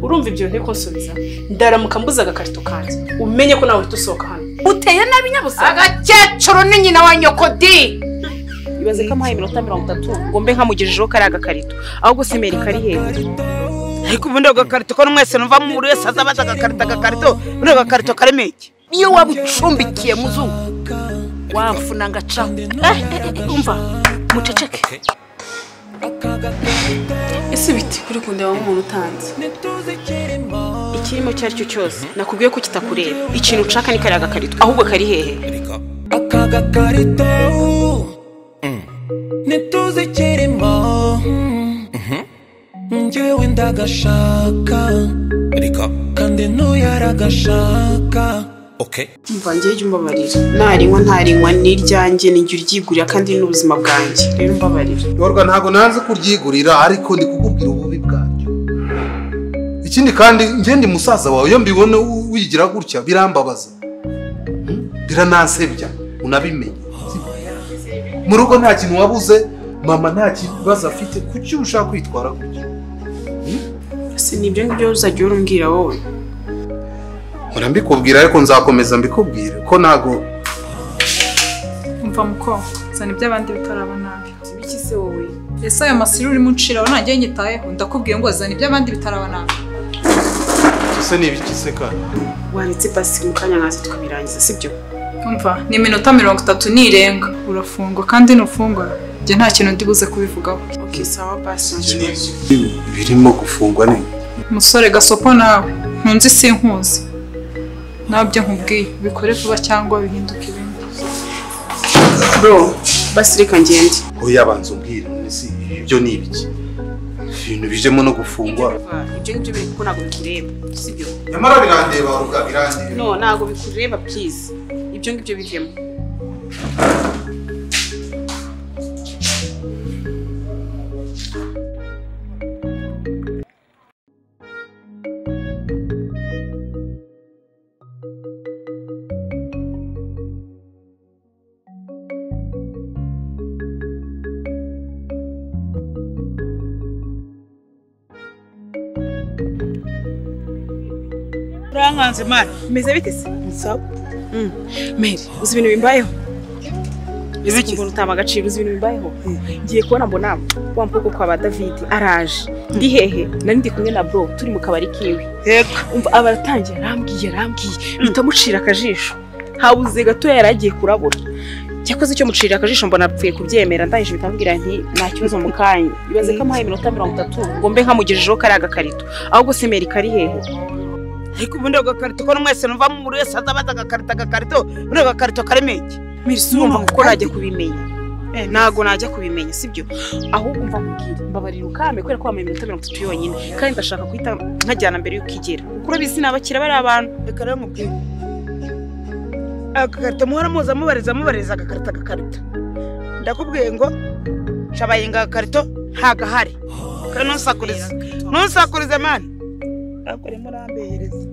urumva ibyo nteko subiza ndaramuka mbuze agakarito kanjye umenye ko nawe uhita usohoka hano uteye nabi nyabusa agakecuru ni nyina wa nyokodi ibaze ko amuhaye iminota mirongo itatu ngo mbe nkamugejejeho kariya gakarito ahubwo simeri kari hejuru ariko ubundi ako gakarito ko mwese numva buri wese aza abaza agakarito agakarito ubundi ako gakarito karimo iki iyo waba ucumbikiye muzungu wamfuna ngacaho Eh, eh, eh, umva muceceke ese biti kuri kundeba nk'umuntu utanze ikirimo icyo ari cyo cyose nakubwiye ko kitakureba ikintu ushaka ni kariya gakarito ahubwo kari hehe aka gakarito ntituzi ikirimo njyewe ndagashaka kandi ntuyaragashaka mvange jya umbabarira narinywa ntarinywa ni iryanjye ni jya uryigurira kandi ni n'ubuzima bwanjye rero umbabarira yorwa ntabwo nanze kuryigurira ariko ndi kukubwira ububi bwaryo ikindi kandi ngende musaza wawe iyo mbibona u- wigira gutya birambabaza Hmm? biranansebya unabimenye mu rugo nta kintu wabuze mama nta kibazo afite kuki ushaka kwitwara gutya ese ni ibyo ngibyo uzajya urumbwira wowe mpora mbikubwira ariko nzakomeza mbikubwire ko ntabwo umva mukobwa zana ibyo abandi bitaraba nabi iki se wowe ese ayo masiri urimo unciraho ntajya nyitayeho ndakubwiye ngo zana ibyo abandi bitaraba nabi ese ni ibiki se kandi waretse pasi mu kanya nkaza tukabirangiza sibyo umva ni iminota mirongo itatu nirenga urafungwa kandi nufungura njye nta kintu ndi buze kubivugaho ok sawa pasi nta kibazo birimo gufungwa ni umusore gasopo nawe ntunze sinkuzi nabyo nkubwiye bikore vuba cyangwa bihinduke ibindi bro basi reka ngende oya banza umbwire none si ibyo ni ibiki ibintu bijemo no gufungwa Umva, ibyo ngibyo biri kuko ntabwo bikureba sibyo nyamara birandeba ruga birandeba no ntabwo bikureba byiza ibyo ngibyo bivemo urankanze mani meze bite se sawa meri uzi ibintu bimbayeho ese Ibiki? kumbona utama agaciro uzi ibintu bimbayeho ngiye kubona mbona wa mukobwa kwa ba davidi araje ndi hehe nari ndi kumwe na bro turi mu kabari kiwe yego umva aba aratangiye arambwiye arambwiye bitamucira akajisho habuze gato yari agiye kurabura cyakoze icyo mucira akajisho mbona apfuye kubyemera ndangije bitambwira nti nta kibazo mu kanya ibaze ko amuhaye iminota mirongo itatu ngo mbe nkamugejejeho kariya gakarito ahubwo se meri kari hehe ariko ubundi ako gakarito ko mwese numva buri wese aza abaza agakarito agakarito ubundi ako gakarito karimo iki meri si urumva kuko najya kubimenya Eh, ntago najya kubimenya sibyo ahubwo umva nkubwire mbabarira ukame kubera ko wambaye iminota mirongo itatu yonyine kandi ndashaka guhita nkajyana mbere y'uko igera kuko urabizi ni abakiriya bari abantu reka rero nkubwire agakarito muhora muza mubariza mubariza agakarito agakarito ndakubwiye ngo shabayinga agakarito ntagahari kare ntusakurize ntusakurize mani ntabwo urimo urambehereza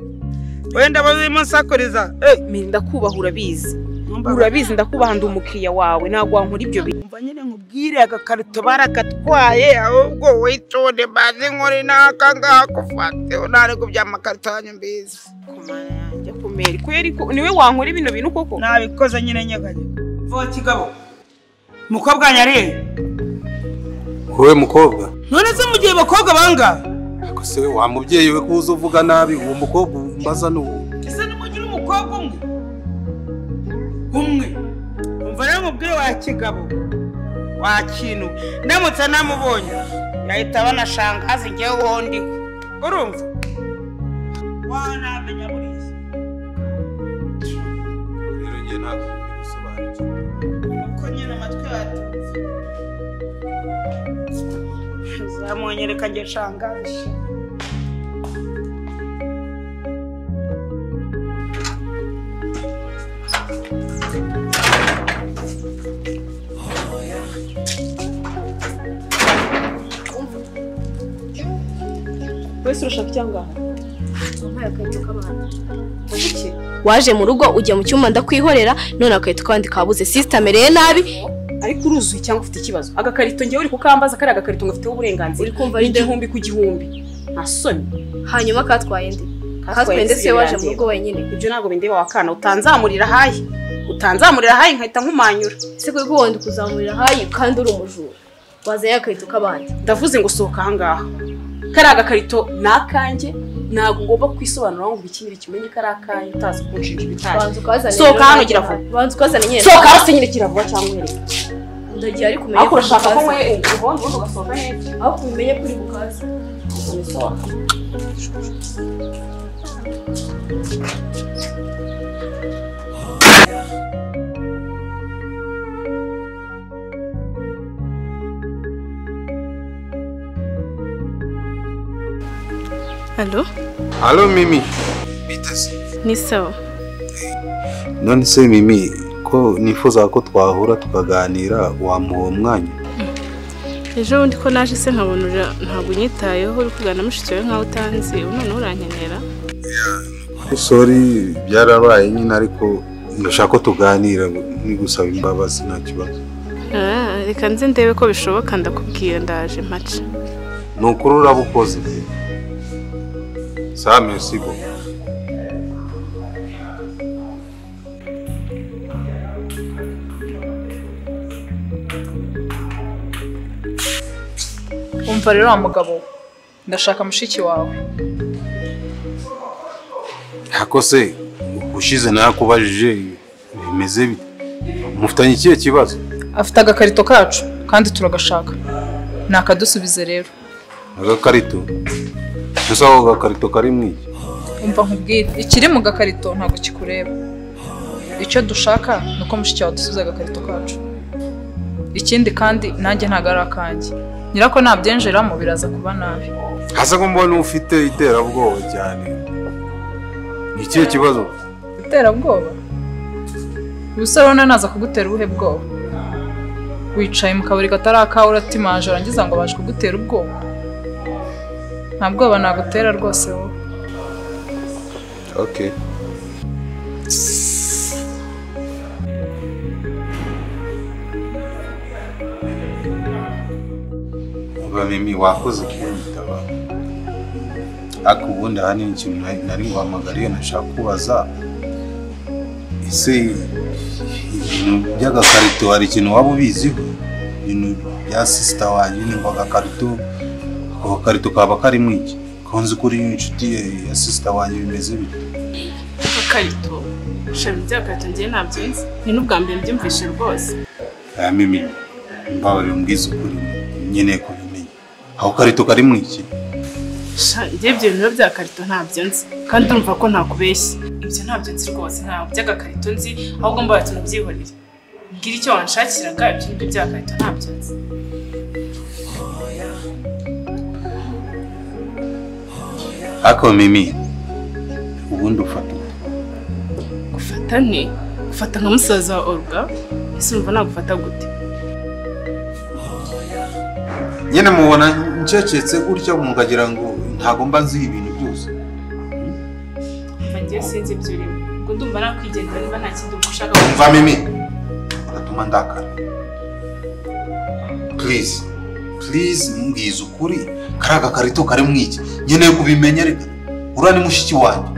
wenda urimo nsakuriza eh meri ndakubaha urabizi numva- urabizi ndakubaha ndi umukiriya wawe ntabwo wankora ibyo bintu umva nyine nkubwire agakarito baragatwaye ahubwo witonde maze nkore n'aka ngaka ufate ntari kubya amakarito yanyu mbizi njya kumera kubera ko niwe wankora ibintu bintu koko nabikoze nyine nyeganye vuba kigabo mukobwa wanyu ari he wowe mukobwa none se mu gihe bakobwa bangahe ariko se wa mubyeyi we kuza uvuga nabi uwo mukobwa umbaza ni uwo ese nimugira umukobwa umwe umwe umva rero mubwire wa kigabo wa kintu ndamutse namubonye yahita banashangaza njyewe uwo ndi we urumva wanamenya buriya uko nyine amatwi yatumva zamwonyereka njye shangaje wese urashaka cyangwa waje mu rugo ujya mu cyumba ndakwihorera none agahita kandi kabuze sisita amereye nabi ariko uruzuye cyangwa ufite ikibazo agakarito ngewe uri kukambaza kariya gakarito ngo ufiteho uburenganzira Uri kumva ni Linda? igihumbi ku gihumbi nta soni hanyuma katwaye ndi katwaye ndetse isibo waje mu birandeba. rugo wenyine ibyo ntabwo bindeba wakana utanzamurira ahaye utanzamurira ahaye nkahita nkumanyura ese kuri wundi kuzamurira hayi kandi uri umujura wazanye agakarito k'abandi ndavuze ngo sohoka ahangaha kariya gakarito ni akanjye ntabwo ngomba kwisobanura ngo ubikingire kimenye ko ari akanjye utazi kunshinja ibitaje banza ukazana Sohoka hano gira vuba. banza ukazana nyine sohoka hasi nyine kiravuba cyangwa uhereye ndagiye ariko umenye ariko urashaka ko bukaza. nkwe ubundi ubundi ugasohoka neza aho ubimenye kuri bukaza Alo, Halo Mimi. ni sawa. None se Mimi ko nifuza ko twahura tukaganira wamuha uwo mwanya? Ejo bundi ko naje se nkabona ura- ntabwo unyitayeho uri kugana mushiki wawe nkaho utanzi ubu noneho urankenera. Sorry byarabaye nyine ariko ndashaka ko tuganira ni gusaba imbabazi nta kibazo. Ah, reka nze ndebe ko bishoboka ndakubwira ndaje mpaca. Ni ukuri urabukoze. Sa merci beaucoup. wumva rero wa mugabo we ndashaka mushiki wawe Ako se ushize nakubajije bimeze bite? Mufitanye ikihe kibazo? afite agakarito kacu kandi turagashaka nakadusubize rero Agakarito. Gusa ako gakarito kari mu iki? umva nkubwire ikiri mu gakarito ntabwo kikureba icyo dushaka ni uko mushiki wawe adusubiza agakarito kacu ikindi kandi nanjye ntabwo ari akanjye nyirako nabyenjeramo biraza kuba nabi Hasa ko mbona ufite iterabwoba cyane. Ni ikihe kibazo? iterabwoba ubusore rero naza kugutera ubuhe bwoba wicaye mu kabari katari akawe uratimaje arangiza ngo baje kugutera ubwoba nta bwoba nagutera rwose wowe Okay. Uba mimi wakoze kunyitaba. Ariko ubundi aha ni ikintu nari- nari nguhamagariye nashaka kubaza. Ese ibintu by'agakarito hari ikintu waba ubiziho? Ibintu bya sisita wanjye ni ngo agakarito ako gakarito kaba karimo iki? Konzi kuri inshuti ye ya sisita wanjye bimeze bite? Akakarito. Shami by'agakarito ngiye nabyunze. Ni n'ubwa mbere mbyumvishe rwose. aya mimi mbabarira umbwiza ukuri nkeneye kubimenya aho karito kari mu iki Sha, njye ibyo bintu biba bya karito ntabyo nzi kandi urumva ko ntakubeshye ibyo ntabyo nzi rwose ntabwo by'agakarito nzi ahubwo mbaye tunabyihorere mbwira icyo wanshakiraga ibyo ngibyo bya karito ntabyo nzi ariko mimi ubundi ufata ute? gufata nte gufata nka musaza wa oruga ese urumva nagufata gute nyine mubona ncecetse gutya mukagira ngo ntago mba nzi ibintu byose mva ngewe sinzi ibyo urimo ubwo ndumva nakwigendera niba nta kindi ubwo ushaka umva mimi ugatuma ndakara please please mbwiza ukuri kariya gakarito kari mu iki nkeneye kubimenya reka uriya ni mushiki wanjye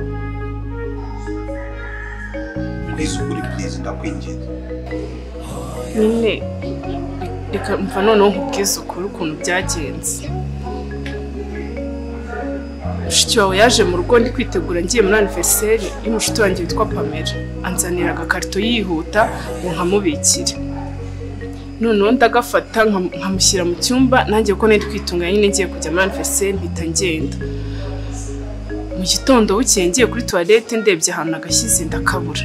mbwiza ukuri please ndakwinginze nyine reka mva noneho nkubwize ukuri ukuntu byagenze mushiki wawe yaje mu rugo ndi kwitegura ngiye muri aniveriseri y'umushuti wanjye witwa pamela anzanira agakarito yihuta ngo nkamubikire noneho ndagafata nkam- nkamushyira mu cyumba nanjye ko nari kwitunganya nyine ngiye kujya muri aniveriseri mpita ngenda mu gitondo bukeye ngiye kuri tuwarete ndebye ahantu nagashyize ndakabura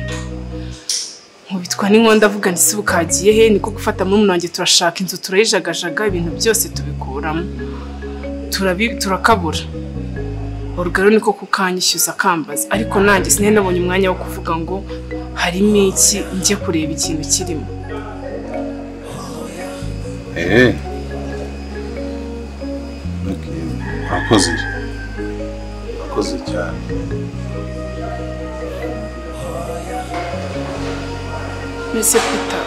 nkubitwa n'inkondo avuga nti se bukagiye he niko gufata muri wanjye turashaka inzu turayijagajaga ibintu byose tubikuramo turabi- turakabura urugero niko kukanyishyuza akambaza ariko nanjye sinari nabonye umwanya wo kuvuga ngo harimo iki njye kureba ikintu kirimo Eh. Okay. Wakoze. Wakoze cyane. mbese pita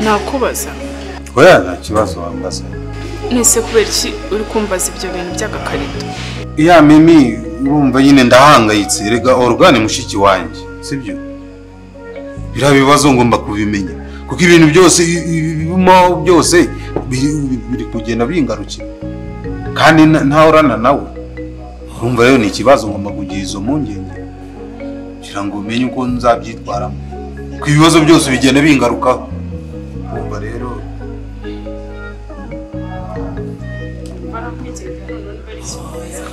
nakubaza Oya nta kibazo wambaza. nese kubera iki uri kumbaza ibyo bintu by'agakarito ya mimi urumva nyine ndahangayitse rega orugane mushiki wanjye sibyo biriya bibazo ngomba kubimenya kuko ibintu byose i- i- ibibimo byose biri biri kugenda bingarukira kandi na- ntahorana nawe urumva rero ni ikibazo ngomba kugira izo mpungenge kugira ngo umenye uko nzabyitwaramo kuko ibibazo byose bigenda bingarukaho urumva rero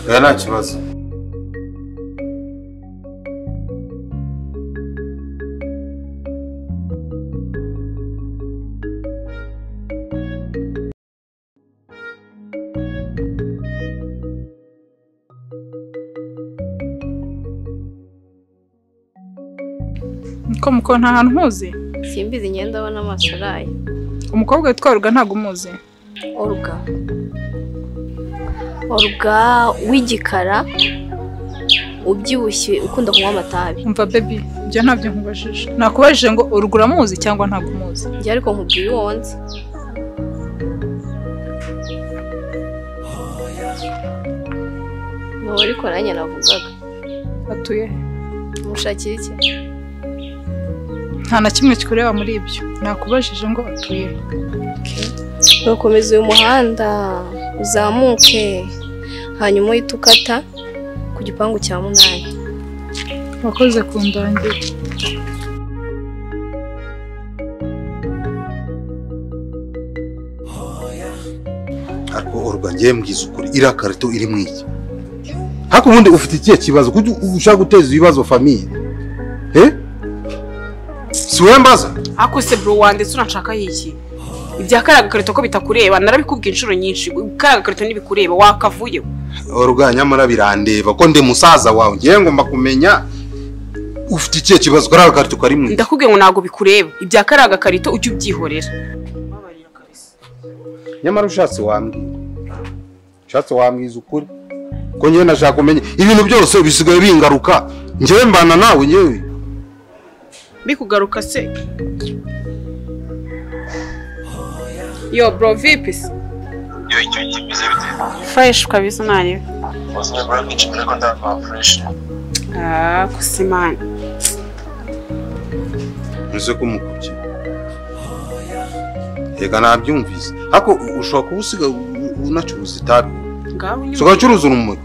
rero nta kibazo Ko muko nta hantu nkuzi simbizi imyenda abona amaso araye umukobwa witwa ruga ntabwo umuzi oruga oruga w'igikara ubyibushye ukunda kunywa amatabi umva baby ibyo ntabyo nkubajije nakubajije ngo uruga uramuzi cyangwa ntabwo umuzi njye ariko nkubwiye uwo nzi ni uwo ariko nanjye navugaga atuye he umushakira iki nta na kimwe kikureba muri ibyo nakubajije ngo atuye he urakomeza uyu muhanda uzamuke hanyuma uhite ukata ku gipangu cya munani wakoze ku ndangire ariko oruga ngiye mbwiza ukuri iriya karito iri mu iki ariko ubundi ufite ikihe kibazo kuki ushaka guteza ibibazo famiye eh si wowe mbaza ariko se bro wa ndetse unanshakaho iki ibya kariya gakarito ko bitakureba narabikubwiye inshuro nyinshi kariya gakarito ntibikureba wakavuyeho oruga nyamara birandeba ko ndi musaza wawe ngiye ngomba kumenya ufite ikihe kibazo kariya karito kari mu iki ndakubwiye ngo ntabwo bikureba ibya kariya gakarito ujye ubyihorera nyamara ushatse wambwira ushatse wambwiza ukuri ko ngewe nashaka kumenya ibintu byose bisigaye bingaruka ngewe mbana nawe ngewe bikugaruka se yo bro vipi se iyo icyo kimeze bite fresh kabisa ntarebe ubuzima bwa kenshi mbere ko ndava fresh ah kusimana uze kumukubye reka nabyumvise ariko ushobora kuba usiga unacuruza itabi ngaho usigaye ucuruza urumuri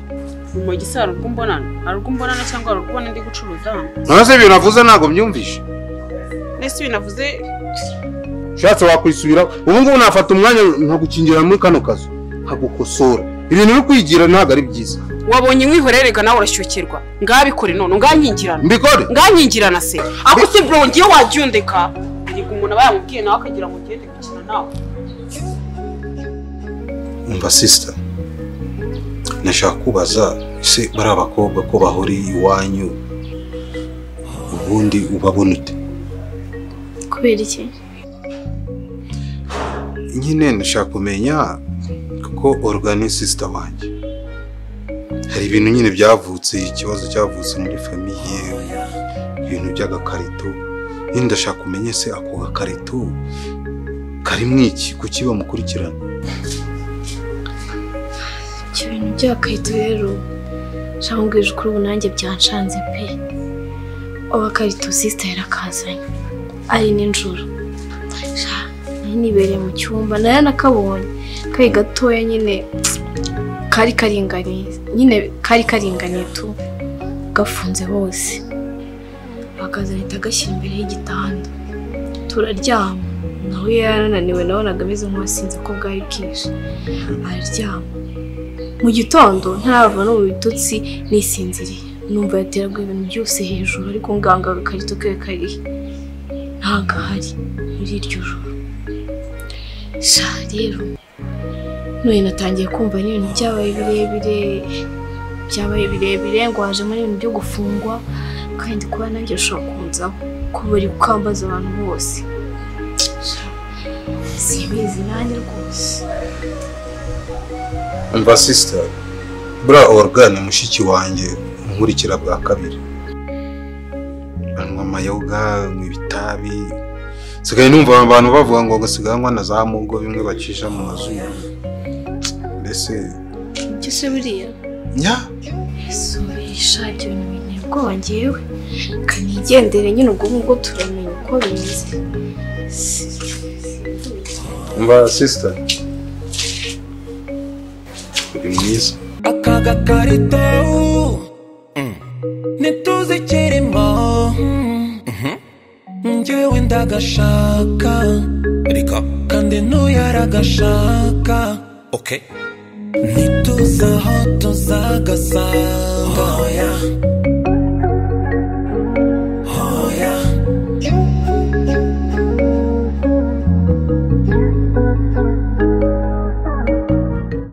urumogi se hari urw'umbonano hari urw'umbonano cyangwa hari urw'ubona ndi gucuruza hano none se ibintu avuze ntabwo mbyumvishe ndetse ibintu avuze ushatse wakwisubiraho ubu ngubu nafata umwanya nkagukingira muri kano kazu nkagukosora ibintu biri kwigira ntabwo ari byiza wabonye inkwihorerega nawe urashyukirwa ngabikore none nganyingirana mbikore nganyingirana se ako se bro ngiye wabyundeka erega umuntu aba yamubwiye nawe akagira ngo ugende gukina nawe umva sisita nashaka kubaza ese bari abakobwa ko bahuriye iwanyu ubundi ubabona ute kubera iki nyine nashaka kumenya kuko orugani sisita wanjye hari ibintu nyine byavutse ikibazo cyavutse muri famiye ibintu by'agakarito nyine ndashaka kumenya ese ako gakarito kari mu iki kuki bamukurikirana ibyo bintu by'akarito rero shambwije ukuri ubu nanjye byanshanze pe abakarito sisita yarakazanye ari nijoro Sha, nari nibereye mu cyumba nari nakabonye kari gatoya nyine kari karinganiye nyine kari karinganiye tu gafunze hose akazana ahita agashyira imbere y'igitanda turaryama nawe yarananiwe nabonaga ameze nk'uwasinze ko bwari bwije araryama mu gitondo ntarava no mu bitutsi nisinziriye numva yateraga ibintu byose hejuru ariko nganga agakarito ke karihe ntabwo ahari muri iryo joro sha rero none natangiye kumva n'ibintu byabaye birebire byabaye birebire ngo hajemo n'ibintu byo gufungwa kandi kuba nanjye ushobora kunzaho ko bari gukambaza abantu bose Sha, simbizi nanjye rwose umva sisita buriya orugani mushiki wanjye nkurikira bwa kabiri anywa amayoga anywa ibitabi nsigaye numva abantu bavuga ngo agasigaye anywa na za mugo bimwe bacisha mu mazuru mbese ibyo se buriya nya subisha ibyo bintu binteye ubwoba ngewe kanigendere nyine ubwo ngubwo turamenya uko bimeze mba sisita uri mwiza aka gakarita ubu ntituzi kirimo njyewe ndagashaka ariko kandi ntuyaragashaka okay ntituzi aho tuzagasanga